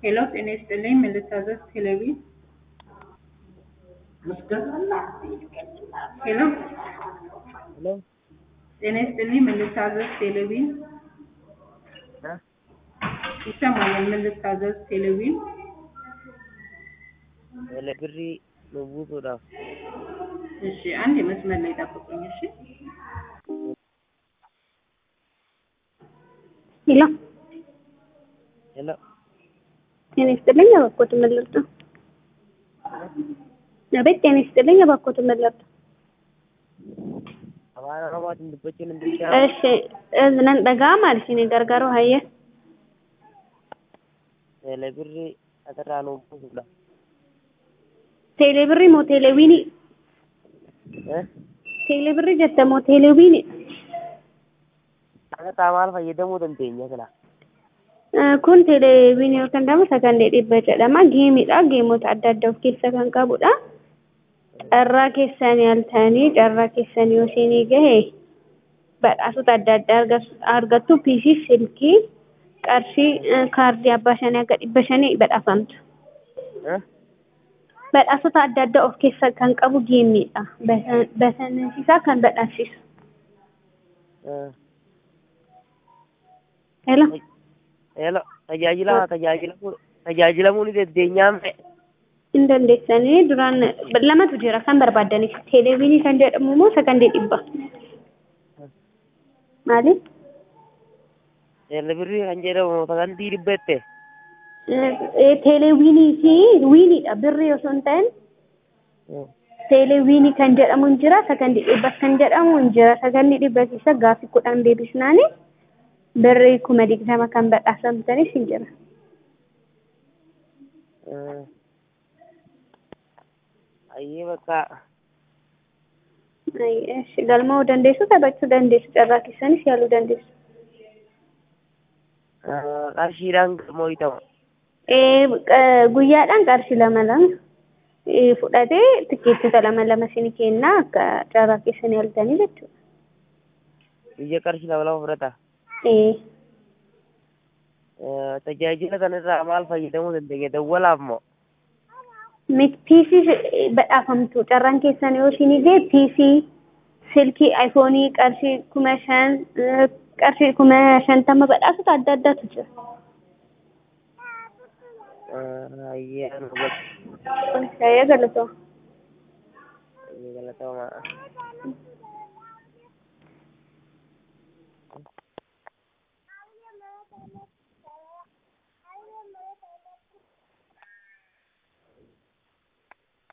ሄሎ ጤና ይስጥልኝ ምን ልታዘዝ ቴሌቪ ሄሎ ሄሎ ጤና ይስጥልኝ ምን ልታዘዝ ቴሌቪ እ ይሰማኛል ምን ልታዘዝ ቴሌቪ ለብሪ ልውውጡudhaaf እሺ አንድ የመስመር ላይ ጠብቁኝ እሺ ሄሎ ሄሎ ጤና ይስጥልኝ እባክዎት ምን ልርዳ? አቤት ጤና ይስጥልኝ እባክዎት ምን ልርዳ? afaan oromootiin dubbachuun hin danda'amu እሺ nan dhaga'ama isin gargaaru hayya lebirri asirraa nuuf buusuudha teelee birrii moo teelee wiinii teelee birrii jette moo teelee wiinii akka maal fayyadamuu dandeenya sila kun teelee wiinii yookaan jedhamu sagantee dhibba jedhama geemiidha geemota adda addaa of keessa kan qabudha carraa keessanii haltanii carraa keessanii yoo isinii gahe badhaasota adda addaa argattu piisii silkii qarshii kaardii abbaa shanii akka dhibba shanii badhaafamtu. badhaasota adda addaa of keessa kan qabu geemiidha. Bashannansiisaa kan badhaasisu. Hello. Hello. Tajaajila tajaajilamuu tajaajilamuu ni dandeenyaame. Hin dandeessanii duraan lamatu jira kan barbaadaniif teeleviinii kan jedhamu moo sagantee dhibba. Maali? Lebirri kan jedhamu sagantii dhibbette. Teeleviinii fi wiiniidha birrii osoo hin ta'in teeleviinii kan jedhamu hin jira sagantee dhibba kan jedhamu hin jira sagantee dhibba keessa gaaffii kudhan deebisnaani birrii kuma digdama kan badhaasamtanis hin jira. Ayyee bakka galma'uu dandeessu taphachuu dandeessu carraa keessanis yaaluu dandeessu. qarshiidhaan galmoo ta'u. guyyaadhaan qarshii lama lama fudhatee tikkeettota lama lama isin kenna akka carraa keessanii haltanii jechuudha. Biyya qarshii lama lama fudhata. Tajaajila kanarraa maal fayyadamuu dandeenya? Dawwalaaf moo? piisii badhaafamtu carraan keessan yoo isin ga'e piisii silkii ayfoonii qarshii kuma shan qarshii kuma shantama badhaasota adda addaatu jira. Ayyee anu bakka Saya galatoo. galatooma.